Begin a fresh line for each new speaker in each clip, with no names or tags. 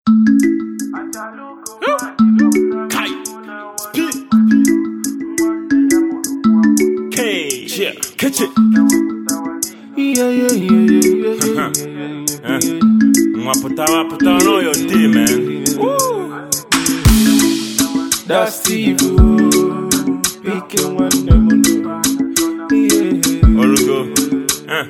Kai. P. K. Yeah. Catch it.
Yeah, yeah, yeah, yeah, yeah, yeah, yeah,
Mwa putawa putawa no your day, man.
That's Steve. Picking one them. Yeah,
Orugo. Huh.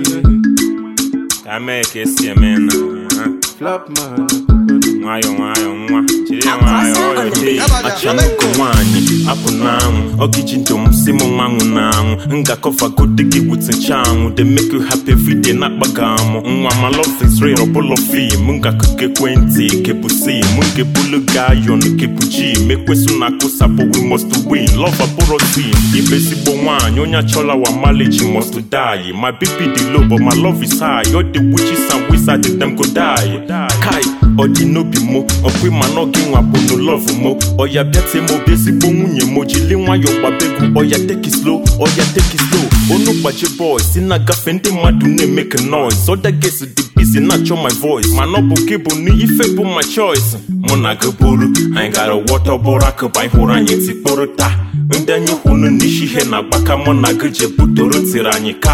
Kame kesi ya mena. Huh.
flop man.
nwayọ nwayọ nwa jiri ya nwayọ ọyọ dee achanugo nwaanyị apụ n'anwụ ọgiji ndom si m nwanwụ n'anwụ ngakọfagote gị wit nchanwụ de make you happy everyday na-akpaga amụ nwa ma love is real ọbụlọ fim ngakụkọ ekwentị kebu sim nkebulu gayon kebu ji mekwesu na akụsapụ we must win love abụrọ team ibe ezigbo nwaanyị onye achọla wa marriage must die my bp dị low but my love is high all the witches and wizards dem go die kai ọ dị n'obi mo ọkwa ma na gị nwa bụ no love mo ọya bịate mo bụ ezigbo nwunye mo jili nwayọ gbabegwu ọya take it slow ọya take it slow onu gbaji boy si na-agafe ndị mmadụ na-emeke noise other girls dị busy na-achọ my voice mana ọ bụ gị bụ n'ife bụ my choice mụ na gị bụrụ anyị gara wọta ọbụrụ akụba anyị hụrụ anyị tikpụrụ taa ndị anyị hụrụ n'isi ihe na-agbaka mụ na gị je butoro tiri anyị ka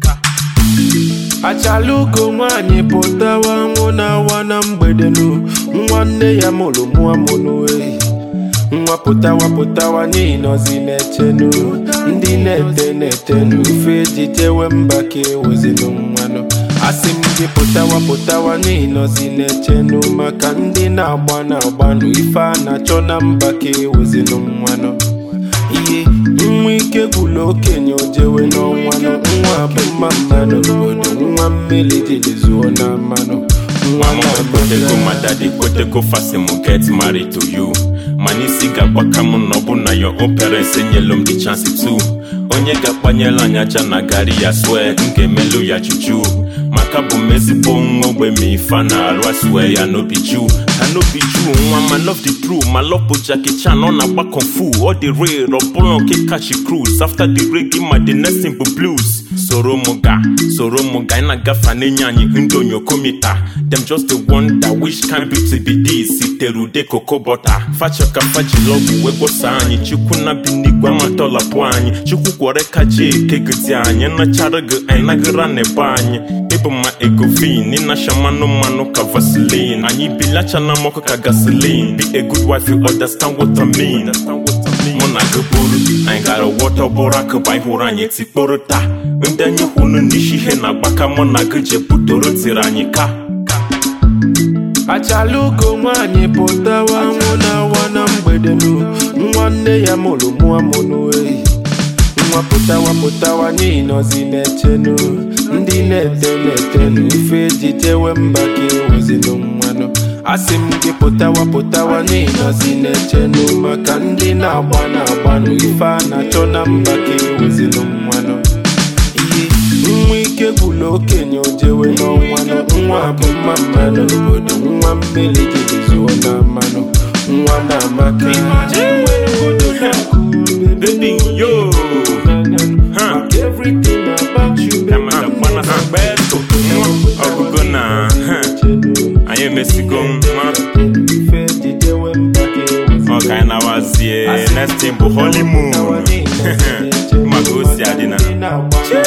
Achalugo nwanyị pụtawa nwụ na-awa na mgbede nu nwanne ya mụrụ mụọ mụnụ ehi nwa pụtawa pụtawa n'ihi nọzi na-echenu ndị na-ete na-etenu ife ejijewe mba ka ewezinu mmanụ asị m gị pụtawa pụtawa n'ihi nọzi na-echenu maka ndị na-agba na-agbanụ ife a na-achọ na mba ka ewezinu mmanụ ihe nwa ike gwụlụ okenye ojewe n'ọnwanụ nwa bụ mma mmanụ obodo nwa mmiri jiri zuo na mmanụ nwa
Mama kwetego my daddy kwetego fasi mu get married to you mana isi ga-agbaka m na ọ bụ na your own parents enyelu m the chance too onye ga-akpanyela anya aja na gari ya swe m ga-emelu ya juju maka bụ m ezigbo nwa ogbe ma ife a na-arụ aswe ya n'obi ju ka n'obi ju nwa ma love the true ma love bụ Jackie Chan ọ na-agba kung fu ọ dị rare ọ bụrụ nke kachi cruise after the reggae ma the next thing bụ blues soro mụ ga soro mụ ga ị na-agafe na-enye anyị ndị onyokomita dem just dey wonder which kind beauty be this sitere ude koko bọta fachọka fajilọgwụ wee gbosa anyị chukwu na bi n'igwe amatọlapụ anyị chukwu kwere ka ji ekegide anyị nachara gị anyị nagara n'ebe anyị ịbụ ma egovin ịnacha mmanụ mmanụ ka vaseline anyị bilacha na mọkụ ka gasoline be a good wife you understand what I mean mụ na gị bụrụ anyị gara wọta ọbụrụ akụba anyị hụrụ anyị tikporo taa ndị anyị hụrụ n'isi ihe na-agbaka mụ na gị je butoro tiri anyị ka
Achalugo nwanyị pụtawa nwụ na-awa na mgbede nu nwanne ya mụrụ mụọ mụnụ ehi nwa pụtawa pụtawa n'ihi nọzi na-echenu ndị na-ete na-etenu ife ejijewe mba ka ewezinu mmanụ asị m gị pụtawa pụtawa n'ihi nọzi na-echenu maka ndị na-agba na-agbanụ ife a na-achọ na mba ka ewezinu mmanụ ihe nwa ike gwụlụ okenye ojewe n'ọnwanụ nwa bụ mma mmanụ obodo nwa mmiri jiri zuo na mmanụ nwa na-amaka
baby yo huh.
everything about you
Kama kakwana sakbeto nwa ọgụgụ na huh. anyị emesigo nwa
ife ejijewe mba ka ewezinu
ọ ka anyị nawazie next thing bụ honeymoon maka o si adị na
na-agba